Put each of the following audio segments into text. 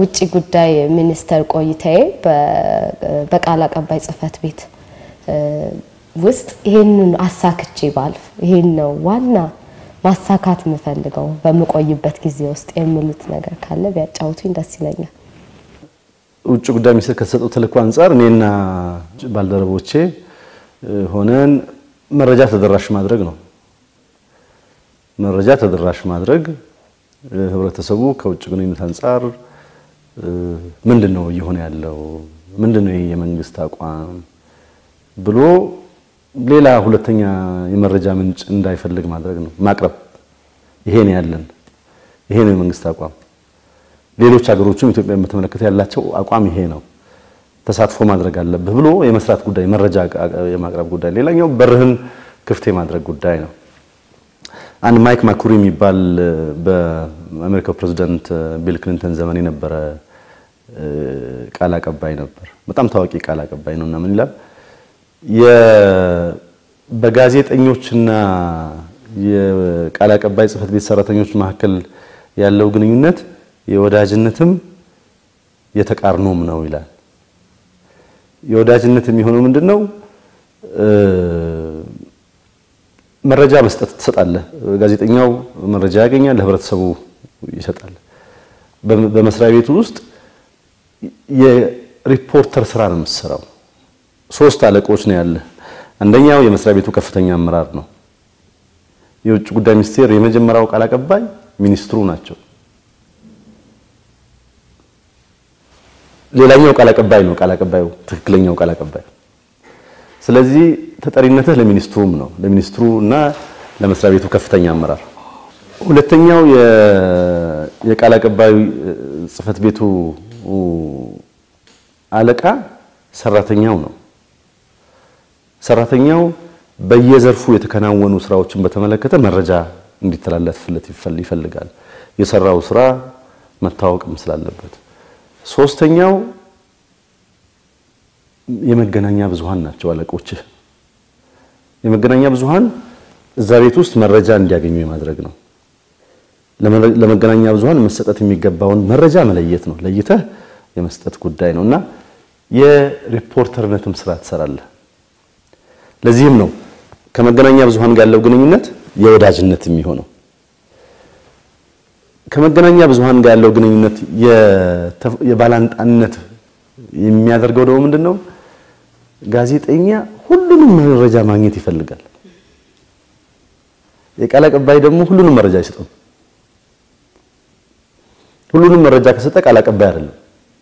በውጭ ጉዳይ ሚኒስቴር ቆይታዬ በቃል አቀባይ ጽህፈት ቤት ውስጥ ይሄንን አሳክቼ ባልፍ ይሄን ነው ዋና ማሳካት የምፈልገው በምቆይበት ጊዜ ውስጥ የሚሉት ነገር ካለ ቢያጫውቱኝ ደስ ይለኛል። ውጭ ጉዳይ ሚኒስቴር ከተሰጠው ተልእኮ አንጻር እኔና ባልደረቦቼ ሆነን መረጃ ተደራሽ ማድረግ ነው። መረጃ ተደራሽ ማድረግ ህብረተሰቡ ከውጭ ግንኙነት አንጻር ምንድን ነው እየሆነ ያለው፣ ምንድን ነው የመንግስት አቋም ብሎ ሌላ ሁለተኛ የመረጃ ምንጭ እንዳይፈልግ ማድረግ ነው፣ ማቅረብ። ይሄ ነው ያለን፣ ይሄ ነው የመንግስት አቋም። ሌሎች ሀገሮችም ኢትዮጵያን በተመለከተ ያላቸው አቋም ይሄ ነው፣ ተሳትፎ ማድረግ አለብህ ብሎ የመስራት ጉዳይ፣ መረጃ የማቅረብ ጉዳይ። ሌላኛው በርህን ክፍት የማድረግ ጉዳይ ነው። አንድ ማይክ ማኩሪ የሚባል በአሜሪካው ፕሬዚዳንት ቢል ክሊንተን ዘመን የነበረ ቃል አቀባይ ነበር። በጣም ታዋቂ ቃል አቀባይ ነው እና ምን ይላል በጋዜጠኞችና የቃል አቀባይ ጽህፈት ቤት ሰራተኞች መካከል ያለው ግንኙነት የወዳጅነትም የተቃርኖም ነው ይላል። የወዳጅነት የሚሆነው ምንድን ነው? መረጃ መስጠት ትሰጣለህ። ጋዜጠኛው መረጃ ያገኛል፣ ለህብረተሰቡ ይሰጣል። በመስሪያ ቤቱ ውስጥ የሪፖርተር ስራ ነው የምትሰራው። ሶስት አለቆች ነው ያለ። አንደኛው የመስሪያ ቤቱ ከፍተኛ አመራር ነው። የውጭ ጉዳይ ሚኒስቴር የመጀመሪያው ቃል አቀባይ ሚኒስትሩ ናቸው። ሌላኛው ቃል አቀባይ ነው ቃል አቀባዩ ትክክለኛው ቃል አቀባይ። ስለዚህ ተጠሪነትህ ለሚኒስትሩም ነው ለሚኒስትሩ እና ለመስሪያ ቤቱ ከፍተኛ አመራር። ሁለተኛው የቃል አቀባዩ ጽህፈት ቤቱ አለቃ ሰራተኛው ነው። ሰራተኛው በየዘርፉ የተከናወኑ ስራዎችን በተመለከተ መረጃ እንዲተላለፍለት ይፈልጋል። የሰራው ስራ መታወቅም ስላለበት። ሶስተኛው የመገናኛ ብዙሃን ናቸው አለቆችህ። የመገናኛ ብዙሃን እዛ ቤት ውስጥ መረጃ እንዲያገኙ የማድረግ ነው። ለመገናኛ ብዙሃን መሰጠት የሚገባውን መረጃ መለየት ነው። ለይተህ የመስጠት ጉዳይ ነው እና የሪፖርተርነትም ስራ ትሰራለህ። ለዚህም ነው ከመገናኛ ብዙሃን ጋር ያለው ግንኙነት የወዳጅነት የሚሆነው። ከመገናኛ ብዙሃን ጋር ያለው ግንኙነት የባላንጣነት የሚያደርገው ደግሞ ምንድን ነው? ጋዜጠኛ ሁሉንም መረጃ ማግኘት ይፈልጋል። የቃል አቀባይ ደግሞ ሁሉንም መረጃ አይሰጥም። ሁሉንም መረጃ ከሰጠ ቃል አቀባይ አይደለም።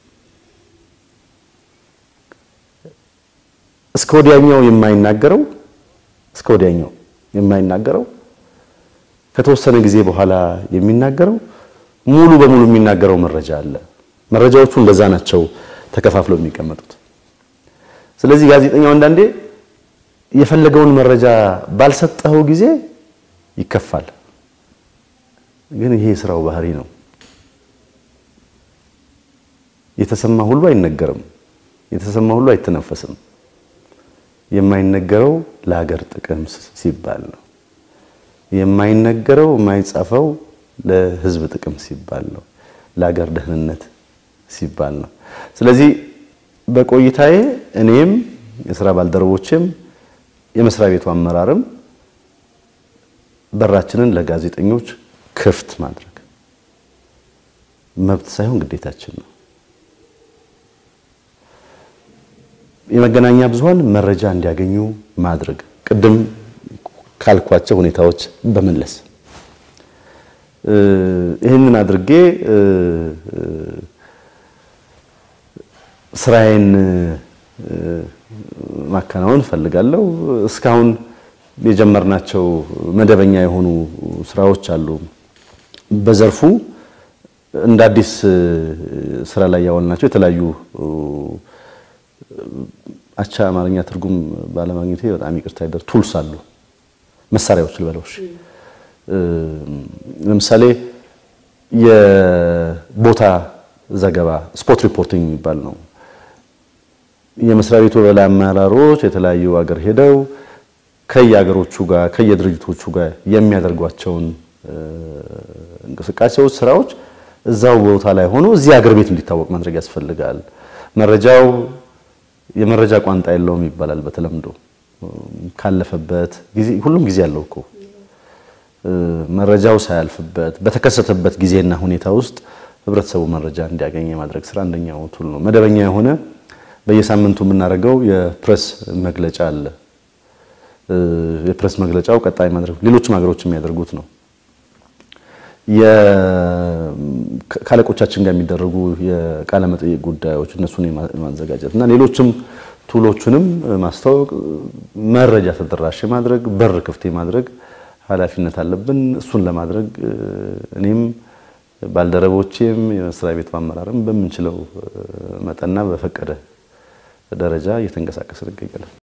እስከ ወዲያኛው የማይናገረው እስከ ወዲያኛው የማይናገረው ከተወሰነ ጊዜ በኋላ የሚናገረው ሙሉ በሙሉ የሚናገረው መረጃ አለ። መረጃዎቹ እንደዛ ናቸው ተከፋፍለው የሚቀመጡት። ስለዚህ ጋዜጠኛው አንዳንዴ የፈለገውን መረጃ ባልሰጠኸው ጊዜ ይከፋል። ግን ይሄ የስራው ባህሪ ነው። የተሰማ ሁሉ አይነገርም። የተሰማ ሁሉ አይተነፈስም። የማይነገረው ለሀገር ጥቅም ሲባል ነው። የማይነገረው የማይጻፈው ለሕዝብ ጥቅም ሲባል ነው። ለሀገር ደህንነት ሲባል ነው። ስለዚህ በቆይታዬ እኔም የስራ ባልደረቦችም የመስሪያ ቤቱ አመራርም በራችንን ለጋዜጠኞች ክፍት ማድረግ መብት ሳይሆን ግዴታችን ነው። የመገናኛ ብዙሃን መረጃ እንዲያገኙ ማድረግ ቅድም ካልኳቸው ሁኔታዎች በመለስ ይህንን አድርጌ ስራዬን ማከናወን እፈልጋለሁ። እስካሁን የጀመርናቸው መደበኛ የሆኑ ስራዎች አሉ። በዘርፉ እንደ አዲስ ስራ ላይ ያዋልናቸው የተለያዩ አቻ አማርኛ ትርጉም ባለማግኘቴ በጣም ይቅርታ ይደር ቱልስ አሉ መሳሪያዎች ልበለውሽ። ለምሳሌ የቦታ ዘገባ ስፖት ሪፖርቲንግ የሚባል ነው። የመስሪያ ቤቱ በላይ አመራሮች የተለያዩ ሀገር ሄደው ከየሀገሮቹ ጋር ከየድርጅቶቹ ጋር የሚያደርጓቸውን እንቅስቃሴዎች፣ ስራዎች እዛው ቦታ ላይ ሆኖ እዚህ አገር ቤት እንዲታወቅ ማድረግ ያስፈልጋል። መረጃው የመረጃ ቋንጣ የለውም ይባላል በተለምዶ ካለፈበት ጊዜ ሁሉም ጊዜ አለው እኮ መረጃው ሳያልፍበት በተከሰተበት ጊዜና ሁኔታ ውስጥ ህብረተሰቡ መረጃ እንዲያገኝ የማድረግ ስራ አንደኛው ቱል ነው። መደበኛ የሆነ በየሳምንቱ የምናደርገው የፕሬስ መግለጫ አለ። የፕሬስ መግለጫው ቀጣይ ማድረግ ሌሎችም ሀገሮች የሚያደርጉት ነው። ከአለቆቻችን ጋር የሚደረጉ የቃለ መጠይቅ ጉዳዮች እነሱን የማዘጋጀት እና ሌሎችም ቱሎቹንም ማስተዋወቅ፣ መረጃ ተደራሽ ማድረግ፣ በር ክፍት ማድረግ ኃላፊነት አለብን። እሱን ለማድረግ እኔም ባልደረቦቼም የመስሪያ ቤቱ አመራርም በምንችለው መጠንና በፈቀደ ደረጃ እየተንቀሳቀስን እንገኛለን።